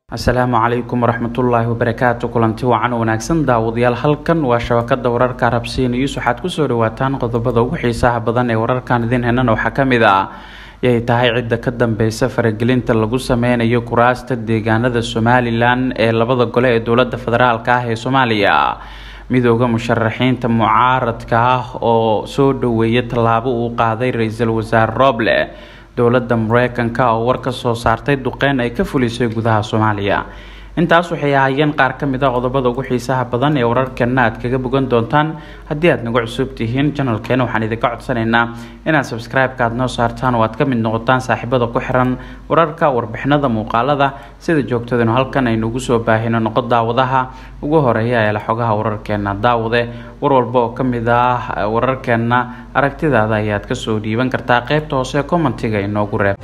asalaamu calaykum waraxmatullaahi wabarakaatu kulanti wacan wanaagsan daawadayaal halkan waa shabakada wararka arabsiya news waxaad kusoo dhawaataan qodobada ugu xiisaha badan ee wararkan idin henan waxaa kamid ah yay tahay cidda ka dambeysa faragelinta lagu sameynayo kuraasta deegaanada somalilan ee labada gole ee dowlada federaalk ah ee soomaaliya midooda musharaxiinta mucaaradka ah oo soo dhaweeya tallaabo uu qaaday ra-iisul wasaare rooble dowladda mareykanka oo war ka soo saartay duqeyn ay ka fulisay gudaha soomaaliya intaas waxay ahaayeen qaar ka mid a qodobada ugu xiisaha badan ee wararkeena aad kaga bogan doontaan haddii aad nagu cusub tihiin janalkeena waxaan idinka codsanaynaa inaad sabscribe-ka aad noo saartaan oo aad ka mid noqotaan saaxiibada ku xiran wararka warbixinada muuqaalada sida joogtadanu halkan aynuugu soo baahino noqo daawadaha ugu horeeya ee la xogaha wararkeena daawade war walba oo kamid ah wararkeena aragtidaada ayaad kasoo dhiiban kartaa qeybta hoose commentiga inoogu reeb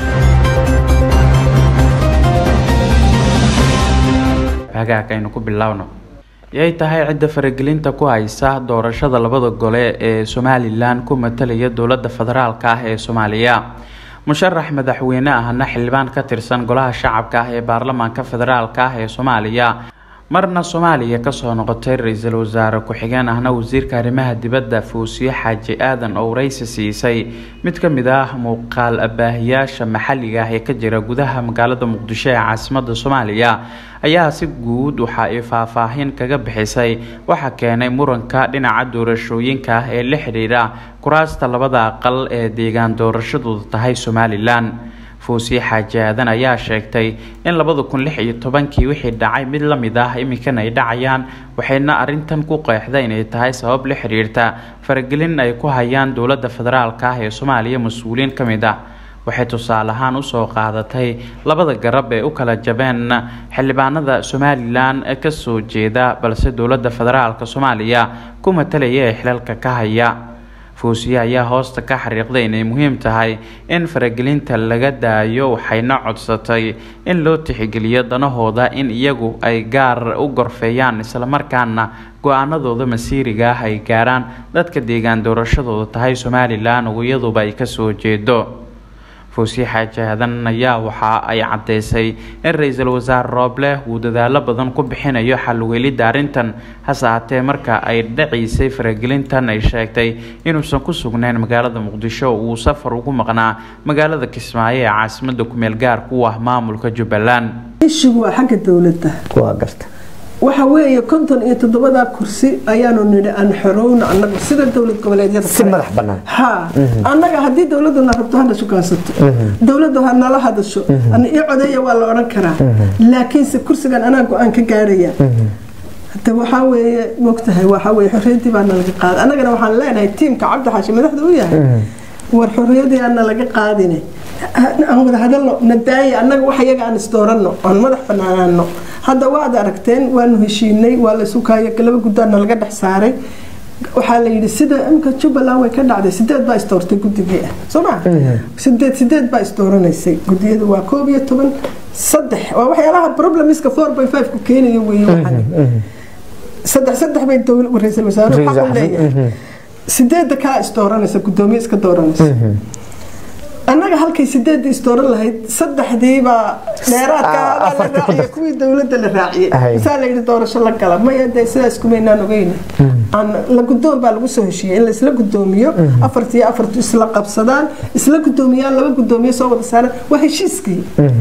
hagaag aynu ku bilaawno yay tahay cidda faragelinta ku haysa doorashada labada gole ee somalilan ku matalaya dowlada federaalk ah ee soomaaliya musharax madaxweyne ahna xildhibaan ka tirsan golaha shacabka ah ee baarlamaanka federaalk ah ee soomaaliya marna soomaaliya kasoo noqotay ra-iisul wasaare ku-xigeen ahna wasiirka arrimaha dibadda fuusiye xaaji aadan oo waraysi siisay mid ka mid ah muuqaal abaahiyaasha maxalliga ah ee ka jira gudaha magaalada muqdisho ee caasimada soomaaliya ayaa si guud waxa ay faahfaahin kaga bixisay waxaa keenay muranka dhinaca doorashooyinka ah ee la xidhiidha kuraasta labada aqal ee deegaan doorashadooda tahay somalilan fuusiye xaaji aadan ayaa sheegtay in labada kun lix iyo tobankii wixii dhacay mid la mid ah iminkan ay dhacayaan waxayna arintan ku qeexda inay tahay sabab la xiriirta faragelin ay ku hayaan dowlada federaalk ah ee soomaaliya mas-uuliyiin ka mid ah waxay tusaale ahaan usoo qaadatay labada garab ee u kala jabeen xildhibaanada somalilan kasoo jeeda balse dowlada federaalk soomaaliya ku matalaya ee xilalka ka haya fuusiye ayaa hoosta ka xariiqday inay muhiim tahay in faragelinta laga daayo waxayna codsatay in loo tixgeliyo danahooda in iyagu ay gaar u gorfeeyaan islamarkaana go-aanadooda masiiriga ah ay gaaraan dadka deegaan doorashadooda tahay somalilan oo iyaduba ay kasoo jeedo fuusiye xaaji aadan ayaa waxa ay caddeysay in ra-iisul wasaare rooble uu dadaalo badan ku bixinayo xalweelidda arrintan hase haatee marka ay dhaciisay faragelintan ay sheegtay inuusan ku sugnayn magaalada muqdisho uu safar ugu maqnaa magaalada kismaayo ee caasimada kumeel gaarka u ah maamulka jubbaland ishigu waa xagga dowladda waa garta waxa weeye konton iyo toddobadaa kursi ayaanu nidhi aan xorowno annagu sida dowlad goboleedyada si madax bannaan ha annaga haddii dowladuna rabto hana shukaansato dowladdu ha nala hadasho ana ii codeeya waa la odhan karaa laakiinse kursigan anaa go-aan ka gaaraya hade waxaa weeye mogtahay waxaa weye xorriyaddii baa nalaga qaaday annagana waxaan leenahay tiimka cabdi xaashi madaxda u yahay war xorriyadii aan nalaga qaadine aan wada hadalno nadaaya annaga wax iyaga aan isdooranno aan madax banaanaano hadda waad aragteen waanu heshiinay waa la sukaayo laba guddaan nalaga dhex saaray waxaa la yidhi sida imka jubbaland way ka dhacday sideed baa isdoortay guddigii ah soo ma sideed sideed baa isdooranaysay guddiyadu waa koob iyo toban saddex waa waxyaalaha problemiska four by five ku keenayo weeye waxan saddex saddex bay ra-iisul wasaaruhu xaq u leeyahay sideedda kaa isdooranaysa guddoomiye iska dooranaysa annaga halkay sideedda isdooran lahayd saddexdiibaa dheeraadka la raaciye kuwii dowladda la raaciyey masaa la yidhi doorasho la gala maya dee sidaas kumaynaan ogeyna la guddoon baa lagu soo heshiiyey in laisla guddoomiyo afartiyo afartu isla qabsadaan isla guddoomiyaan laba guddoomiye soo wada saaraan waa heshiiskii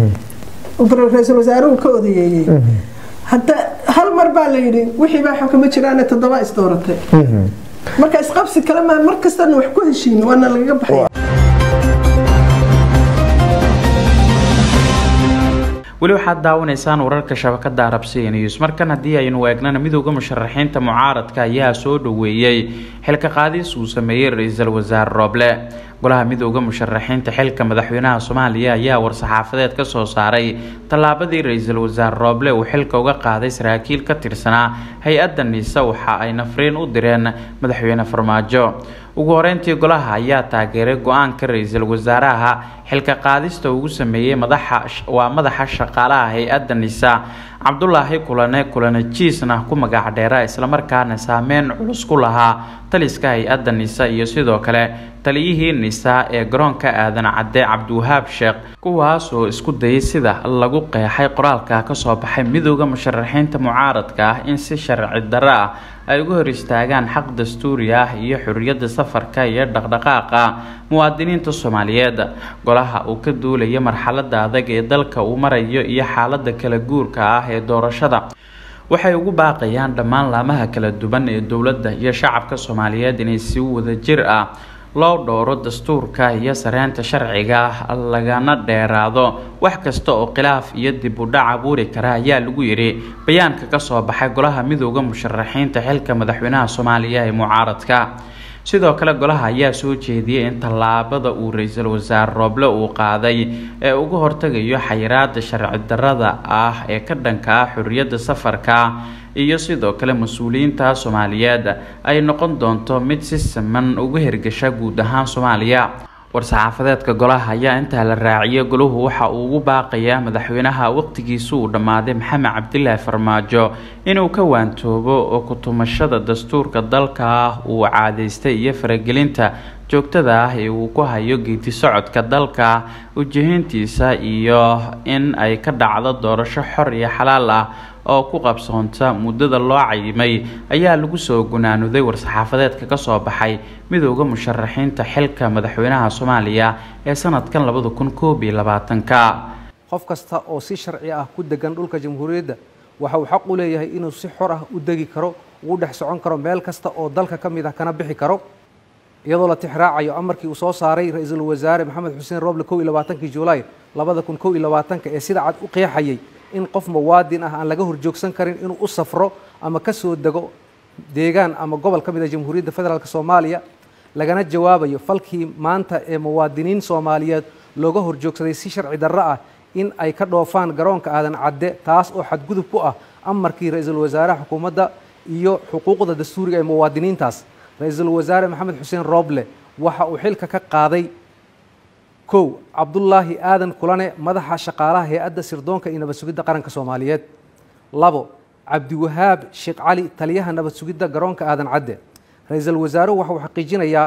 ra-iisul wasaaruhu ka odayeeyey hadda hal mar baa la yidhi wixii baa xukuma jiraane toddoba isdooratay marka isqabsi kale maa mar kastana wax ku heshiino waana lagaga baxaya weli waxaad daawanaysaan wararka shabakada arabsiya news markan haddii aynu eegnana midooda musharaxiinta mucaaradka ayaa soo dhaweeyey xilka qaadis uu sameeyey ra-iisul wasaare rooble golaha midooda musharaxiinta xilka madaxweynaha soomaaliya ayaa war-saxaafadeed ka soo saaray tallaabadii ra-iisul wasaare rooble uu xilka uga qaaday saraakiil ka tirsanaa hay-adda niise waxa ay nafriin u direen madaxweyne farmaajo ugu horeyntii golaha ayaa taageeray go-aanka ra-iisul wasaaraha xilka qaadista ugu sameeyey madaxa waa madaxa shaqaalaha hay-adda nisa cabdulaahi kulane kulane jiisna ku magac dheera islamarkaana saameyn culus ku lahaa taliska hay-adda nisa iyo sidoo kale taliyihii nisa ee garoonka aadan cadde cabdiwahaab sheekh kuwaas oo isku dayay sida lagu qeexay qoraalka kasoo baxay midooda musharaxiinta mucaaradka ah in si sharci darro ah ay uga hor istaagaan xaq dastuuri ah iyo xuriyadda safarka iyo dhaqdhaqaaqa muwaadiniinta soomaaliyeed golaha uu ka duulaya marxalada adag ee dalka uu marayo iyo xaalada kala guurka ah ee doorashada waxay ugu baaqayaan dhammaan laamaha kala duwan ee dowladda iyo shacabka soomaaliyeed inay si wadajir ah loo dhowro dastuurka iyo sareynta sharciga ah lagana dheeraado wax kasta oo khilaaf iyo dib u dhac abuuri kara ayaa lagu yidhi bayaanka kasoo baxay golaha midooda musharaxiinta xilka madaxweynaha soomaaliya ee mucaaradka sidoo kale golaha ayaa soo jeediyay in tallaabada uu ra-iisul wasaare rooble uu qaaday ee uga hortagayo xayiraada sharci darrada ah ee ka dhanka ah xuriyadda safarka iyo sidoo kale mas-uuliyiinta soomaaliyeed ay noqon doonto mid si siman uga hirgasha guud ahaan soomaaliya war-saxaafadeedka golaha ayaa intaa la raaciyay golahu waxa uu ugu baaqayaa madaxweynaha waqtigiisu uu dhammaaday maxamed cabdilaahi farmaajo inuu ka waantoobo oo kutumashada dastuurka dalka ah uu caadaystay iyo faragelinta joogtada ah ee uu ku hayo geedi socodka dalka ujihiintiisa iyo in ay ka dhacdo doorasho xor iyo xalaal ah oo ku qabsoonta muddada loo cayimay ayaa lagu soo gunaanuday war-saxaafadeedka kasoo baxay midooda musharaxiinta xilka madaxweynaha soomaaliya ee sanadkan labada kun koob iyo labaatanka qof kasta oo si sharci ah ku degan dhulka jamhuuriyadda waxa uu xaq u leeyahay inuu si xor ah u degi karo ugu dhex socon karo meel kasta oo dalka ka mid ah kana bixi karo iyadoo la tixraacayo amarkii uu soo saaray ra-iisul wasaare maxamed xuseen rooble kow iyo labaatankii julaay labada kun kow iyo labaatanka ee sida cad u qeexayay in qof muwaadin ah aan laga horjoogsan karin inuu u safro ama ka soo dego deegaan ama gobol ka mid a jamhuuriyadda federaalk soomaaliya lagana jawaabayo falkii maanta ee muwaadiniin soomaaliyeed looga horjoogsaday si sharci darro ah in ay ka dhoofaan garoonka aadan cadde taas oo xadgudub ku ah amarkii ra-iisul wasaare xukuumadda iyo xuquuqda dastuuriga ee muwaadiniintaas ra-iisul wasaare maxamed xuseen rooble waxa uu xilka ka qaaday kow cabdulaahi aadan kulane madaxa shaqaalaha hay-adda sirdoonka iyo nabad sugidda qaranka soomaaliyeed labo cabdiwahaab sheekh cali taliyaha nabad sugidda garoonka aadan cadde ra-iisul wasaaruhu waxa uu xaqiijinayaa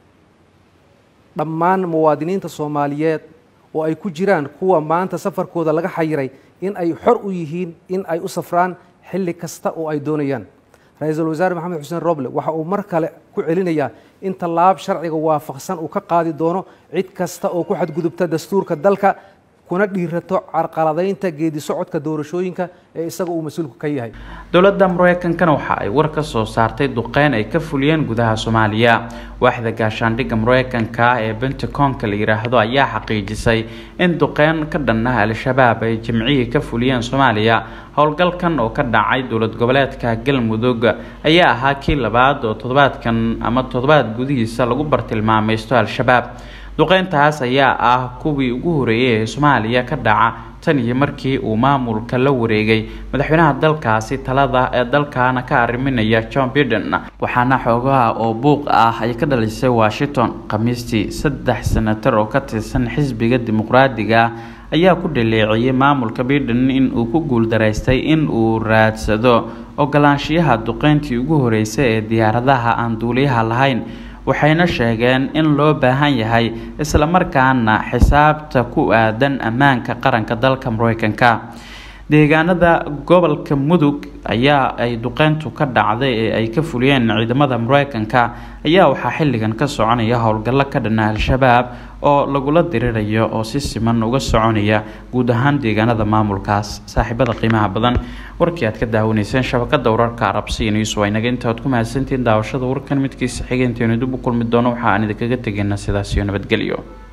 dhammaan muwaadiniinta soomaaliyeed oo ay ku jiraan kuwa maanta safarkooda laga xayiray in ay xor u yihiin in ay u safraan xilli kasta oo ay doonayaan ra-iisul wasaare maxamed xuseen roble waxa uu mar kale ku celinayaa in tallaab sharciga waafaqsan uu ka qaadi doono cid kasta oo ku xadgudubta dastuurka dalka kuna dhiirato carqaladaynta geedi socodka doorashooyinka ee isaga uu mas-uulku ka yahay dowladda mareykankana waxa ay war ka soo saartay duqeyn ay ka fuliyeen gudaha soomaaliya waaxda gaashaandhigga mareykanka ee bentaconka la yiraahdo ayaa xaqiijisay in duqeyn ka dhan ah al-shabaab ay jimcihii ka fuliyeen soomaaliya howlgalkan oo ka dhacay dowlad goboleedka galmudug ayaa ahaa kii labaad oo toddobaadkan ama toddobaad gudihiisa lagu bartilmaamaysto al-shabaab duqeyntaas ayaa ah kuwii ugu horeeyay ee soomaaliya ka dhaca tan iyo markii uu maamulka la wareegay madaxweynaha dalkaasi talada ee dalkaana ka arriminaya john biden waxaana xoogaha oo buuq ah ay ka dhalisay washington khamiistii saddex senatar oo ka tirsan xisbiga dimuqraadiga ayaa ku dhaleeciyey maamulka biden in uu ku guuldaraystay in uu raadsado ogolaanshiyaha duqeyntii ugu horeysay ee diyaaradaha aan duuliyaha lahayn waxayna sheegeen in loo baahan yahay islamarkaana xisaabta ku aadan ammaanka qaranka dalka mareykanka deegaanada gobolka mudug ayaa ay duqeyntu ka dhacday ee ay ka fuliyeen ciidamada mareykanka ayaa waxaa xilligan ka soconaya howlgallo ka dhana al-shabaab oo lagula dirirayo oo si siman uga soconaya guud ahaan deegaanada maamulkaas saaxiibada qiimaha badan warkii aad ka daawanayseen shabakada wararka arabsiya news waa inaga intaad ku mahadsantihiin daawashada warkan midkiisa xigeenteenu dib u kulmi doono waxa aan idinkaga tegaynaa sidaas iyo nabadgelyo